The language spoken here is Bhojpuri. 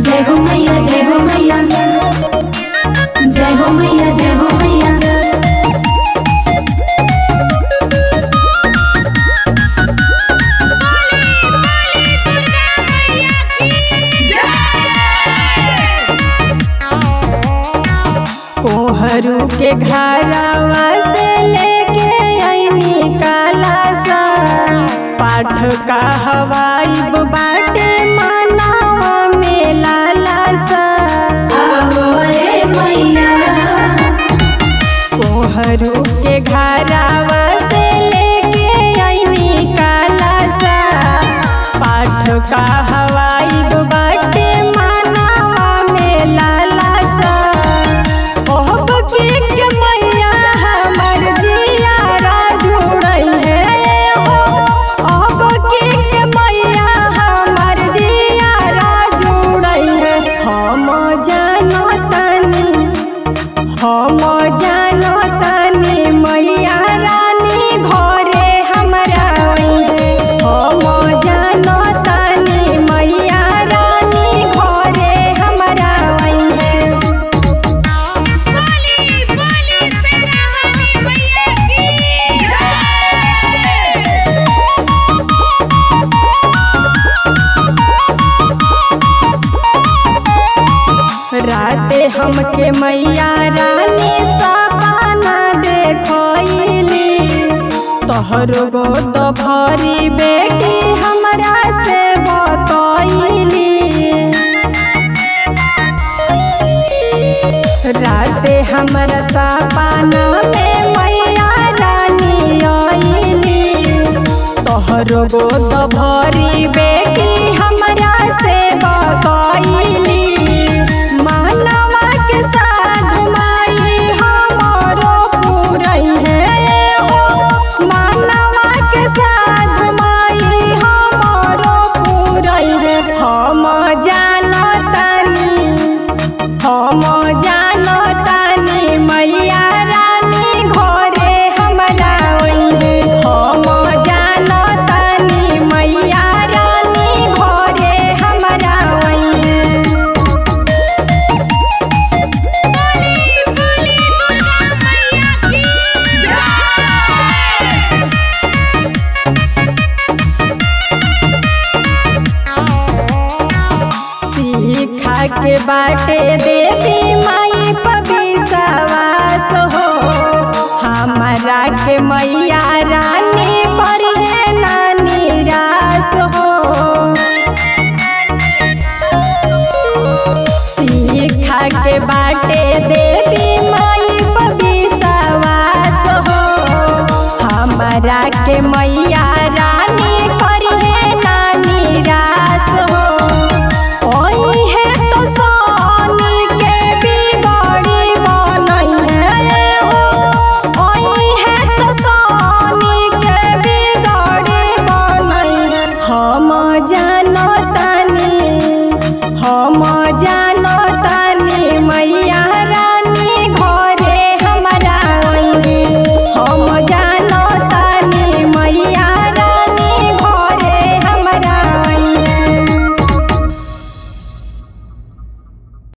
जय हो मैया जय हो मैया जय हो मैया जय हो मैया कोहरू के घरवा से लेके आईनी काला सा पाठ का हवाई बाटे मनावा में लाला सा आवो रे मैया कोहरू के घरवा से लेके आईनी काला सा पाठ का हवाई बाटे मनावा में लाला सा ओहब के के मैया हमर जियारा जुड़ल है हो ओहब के के मैया हमर जियारा जुड़ल है हम जानो तनी हम जानो तनी मैया रानी घरे हमरा अइहे हम जानो तनी मैया रानी घरे हमरा अइहे राते हमके मैया रानी सपना देखली तोहरो गोद भरी बेटी हमरा से बतैली राते हमरा सपना में मैया रानी आईली तोहरो गोद भरी बेटी हमरा से बतैली मानवा के साथ माई हमरो पुरई है हो मानवा के साथ माई हमरो पुरई है हम जानतानी हम जानतानी मैया रानी घरे हमरा अइहे हम जानतानी मैया रानी घरे हमरा अइहे सीखा के बाटे देवी माई पविसवास हो हमारा के मैया रानी पढ़े ना निराश हो सीखा के बाटे देवी माई पविसवास हो हमारा के मैया रानी